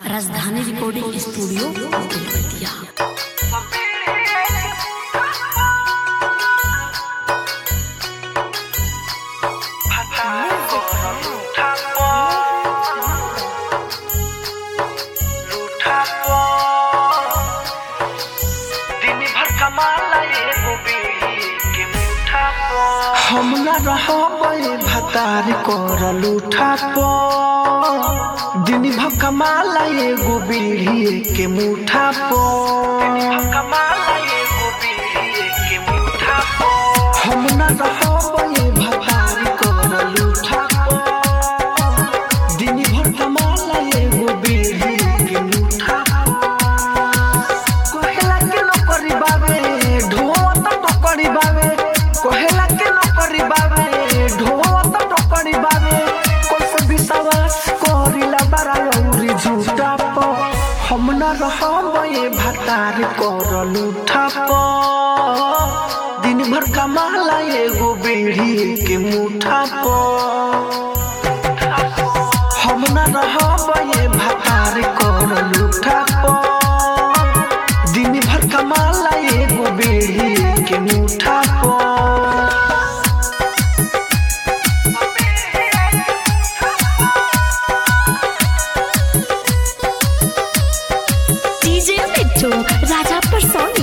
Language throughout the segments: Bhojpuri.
राजधानी रिकॉर्डिंग स्टूडियो बेलवतिया हम न रहबे भतार कर लूठा प दिन भर कमाला एगो बीड़ी के मुठा प हम न रहबे भतार कर लूठा प दिन भर कमाला एगो बीड़ी के मुठा कहेला के नौकरी बाबे ढोवत टोकरी बाबे कहेला के नौकरी बाबे ढोवत टोकरी बाबे कोस विश्वास करिला बारा औरी झूठा प हम न रहबे भतार कर लूठा प दिन भर कमाला एगो बीड़ी के मुठा प हम न रहबे भतार कर लूठा प दिन भर कमाला एगो बेड़ी के मुठा प डीजे मिट्टू राजा परसोनी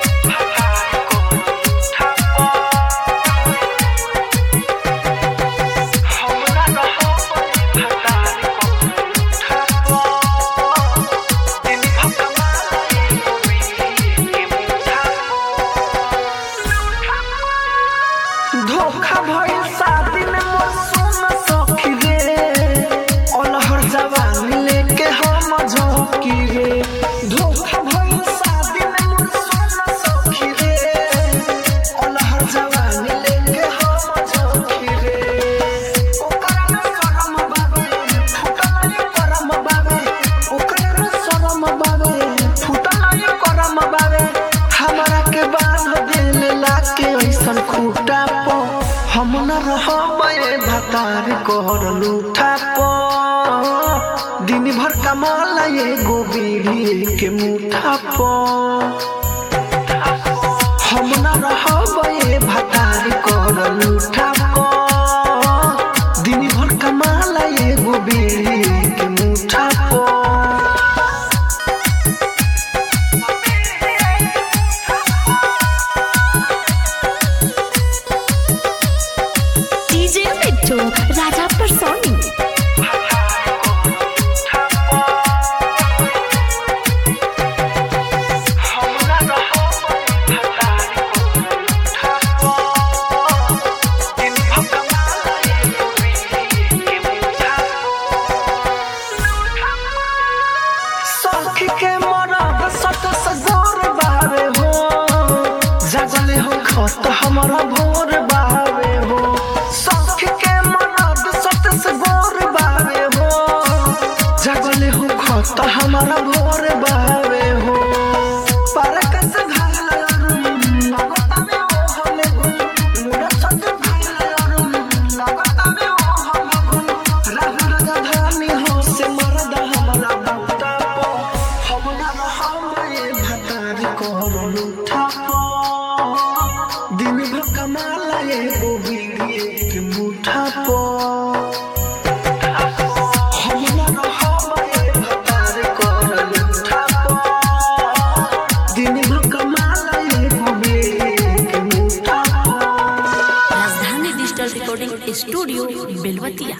धोखा भइल शादी में मोर सोना सखी रे अलहर जवानी लेके हम झोंकी रे धोखा भइल शादी में मोर सोना सखी रे अलहर जवानी लेके हम झोंकी रे ओकरा में करम बाबे फुटल करम बाबे ओकरा में शरम बाबे फुटल करम बाबे हमरा के बांध दिल लाके ऐसन खूटा प हम न रहबे भतार कर लूठा प दिन भर कमाला एगो बीड़ी के मुठा प हम न रहबे भतार कर लूठा प दिन भर कमाला एगो बीड़ी के मुठा प डीजे मिट्टू राजा परसोनी सखी के मरद सत सजोर बावे हो जगले हो खत हमरा भोर बावे हो सखी के मरद सत सजोर बावे हो जगले हो खत हमरा भोर बावे हो पर कस घाल अरुण लगता में ओ हले गुन मुड़ा सत घाल अरुण लगता में ओ हले गुन राहु राजधानी हो से मरद हमरा बूटा प हम न रहबे भतार कर लूठा प दिन भर कमाला एगो बीड़ी के मुठा प हम न रहबे भतार कर लूठा प दिन भर कमाला एगो बीड़ी के मुठा प राजधानी डिजिटल रिकॉर्डिंग स्टूडियो बेलवतिया